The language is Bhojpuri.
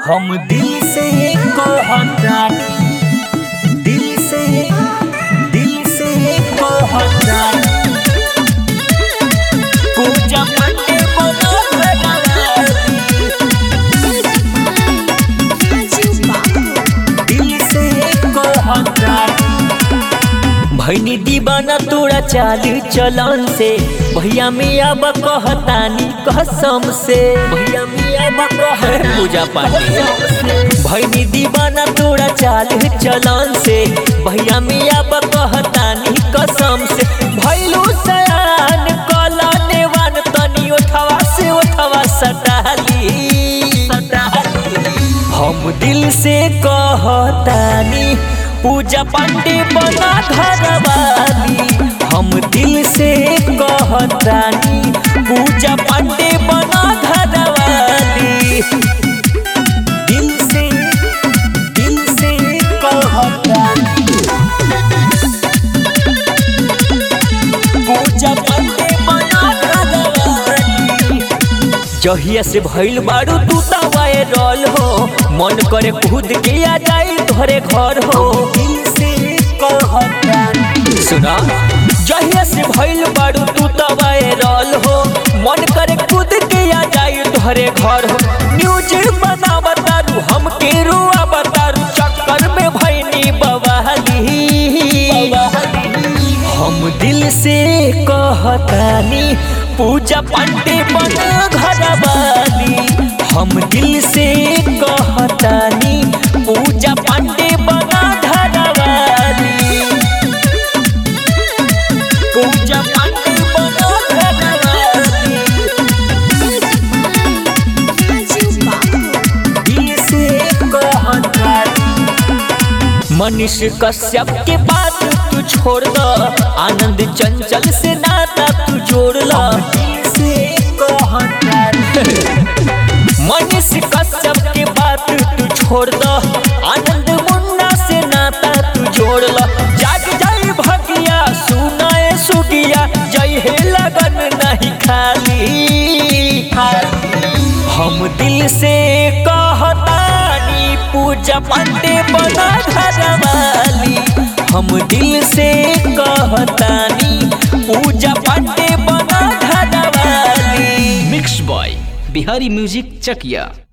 हम दिल से कहतानी दिल से दिल से कहतानी पूजा मंडे बना बनाती दिल से कहतानी भैनी दीवाना तोरा चाल चलन से भैया मिया बा कहतानी कसम से भैया मिया बा कह पूजा पाठी भैनी दीवाना तोरा चाल चलन से भैया मिया बा कहतानी कसम से भैलू सयान कला नेवान तनी ओठवा से ओठवा सटाली हम दिल से कहतानी पूजा पांडे बना घरवाली हम दिल से कहतानी पूजा पांडे बना घरवाली दिल से दिल से कहतानी पूजा पांडे बना घरवाली जहिया से भइल बारू तू वायरल हो मन करे खुद के आ जाई तोहरे घर हो दिल से कहतानी सुना जहिया से भइल बारू तू वायरल हो मन करे खुद के आ जाई तोहरे घर हो न्यूज बना बतारू हम के रुआ बतारू चक्कर में भइनी बवाली हम दिल से कहतानी पूजा पांडे बना घरवाली हम दिल से कहतानी पूजा पांडे बना घरवाली पूजा पांडे बना घरवाली दिल से कहतानी मनीष कश्यप के बात तू छोड़ द आनंद चंचल से नाता तू जोड़ ला मनीष कश्यप के बात तू छोड़ द आनंद मुन्ना से नाता तू जोड़ ला जाग जाई भगिया सुनाए सुगिया जय हे लगन नहीं खाली हम दिल से कहतानी पूजा पांडे बना घरवाली हम दिल से कहतानी पूजा पांडे बना घरवाली mix by Bihari music Chakiya